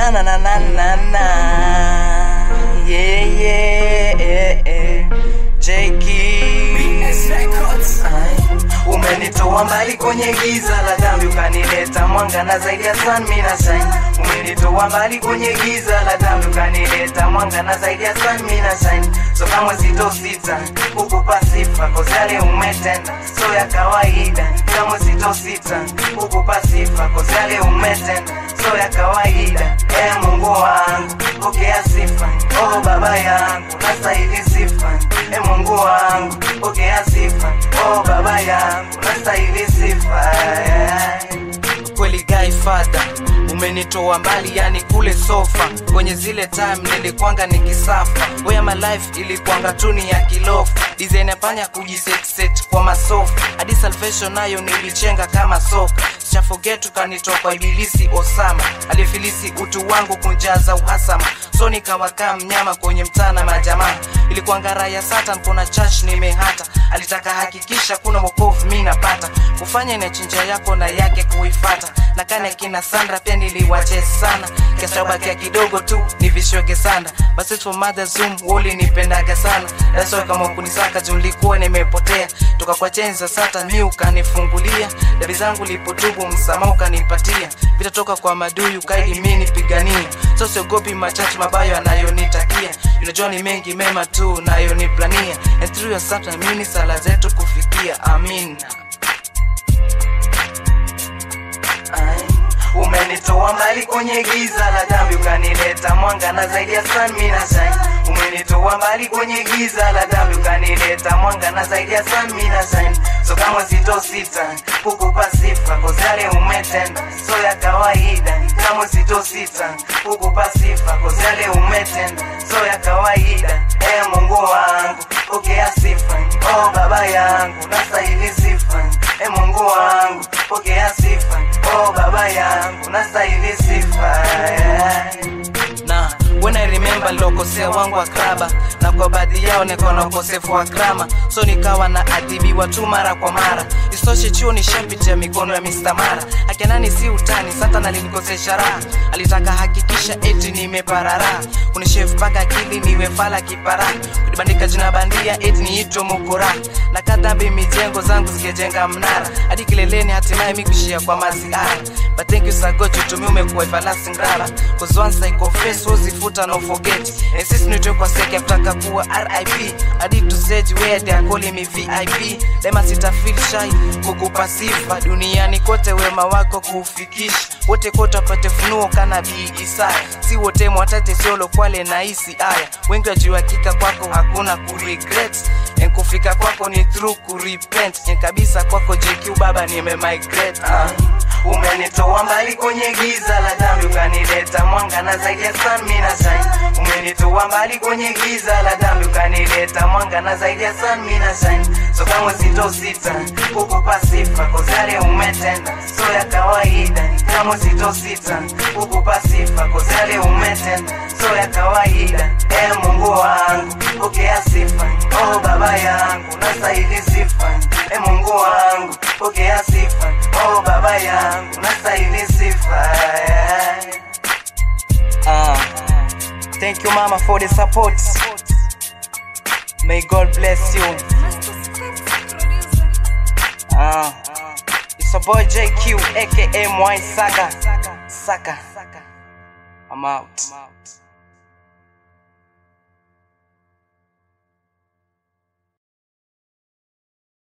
na na na na na na yeah yeah yeah, yeah. Umenitoa mbali kwenye giza la dhambi ukanileta mwanga na zaidi ya sun mimi na shine. Umenitoa mbali kwenye giza la dhambi ukanileta mwanga na zaidi ya sun mimi na shine. So kama sitosita kukupa sifa kwa yale umetenda, so ya kawaida. Kama sitosita kukupa sifa kwa yale umetenda, so ya kawaida. E Mungu wangu pokea sifa, oh baba yangu nastahili sifa. E Mungu wangu pokea sifa, oh baba yangu nastahili sifa. Kweli guy father umenitoa mbali yani kule sofa kwenye zile time nilikwanga nikisafa where my life ilikwanga tuni ya kilofu design ya panya kujiset set kwa masofa hadi salvation nayo nilichenga kama soka sichaforget ukanitoa kwa ibilisi osama alifilisi utu wangu kunjaza uhasama so nikawakaa mnyama kwenye mtana majamaa ilikuwa ngara ya satan kuna church nimehata alitaka hakikisha kuna wokovu mi napata kufanya inachinja yako na yake kuifata na kane kina sandra pia niliwache sana kiasabakia kidogo tu nivishoge sana basi for mother zoom woli nipendaga sana daso kama kunisaka juu nilikuwa nimepotea toka kwa cheni za sata mi ukanifungulia dabi zangu lipotubu msamaha ukanipatia vitatoka kwa maduyu kaidi mi nipigania so siogopi machache mabayo anayonitakia unajua ni mengi mema tu nayoniplania and through your sata mini sala zetu kufikia amina Umenitoa mbali kwenye giza la dhambi ukanileta mwanga na zaidi ya sun mimi na shine. Umenitoa mbali kwenye giza la dhambi ukanileta mwanga na zaidi ya sun mimi na shine. So kama sitosita kukupa sifa kwa yale umetenda, so ya kawaida. Kama sitosita kukupa sifa kwa yale umetenda, so ya kawaida. E Mungu wangu pokea sifa, oh baba yangu nastahili sifa. E Mungu wangu pokea sifa, oh baba yangu nastahili sifa na when I remember nilokosea wangu wa kraba na kwa baadhi yao niko na ukosefu wa grama so nikawa na adhibiwa tu mara kwa mara isitoshe chuo nishapitia mikono ya Mr. Mara akenani si utani satan alinikosesha raha alitaka hakikisha eti nimeparara kunishef mpaka akili niwe fala kipara kunibandika jina bandia eti niitwe mukura na kadhambi mijengo zangu zikijenga mnara hadi kileleni hatimaye mikuishia kwa maziara but thank you sagoji tumi umekuwa everlasting rara cause once I confess uzifuta no forget and sisi nitoe kwa seke kutaka kuwa RIP hadi to stage where they are calling me VIP dema sita feel shy kukupa sifa duniani kote wema wako kuufikisha wote kote wapate funuo kana bi Isaya si wote mwatate siolo kwale na isi aya wengi wajua hakika kwako hakuna kuregret and kufika kwako ni through kurepent and kabisa kwako JQ baba nimemigrate uh. Umenitoa mbali kwenye giza la dhambi ukanileta mwanga na zaidi ya sun mimi na shine. Umenitoa mbali kwenye giza la dhambi ukanileta mwanga na zaidi ya sun mimi na shine. So kama sitosita kukupa sifa kwa yale umetenda, so ya kawaida. Kama sitosita kukupa sifa kwa yale umetenda, so ya kawaida. E Mungu wangu pokea sifa, oh baba yangu nastahili sifa. E Mungu wangu pokea sifa, oh baba yangu nastahili sifa. Uh, thank you mama for the support. May God bless you. Uh, it's a boy JQ aka Mwai Saga. Saka. I'm out.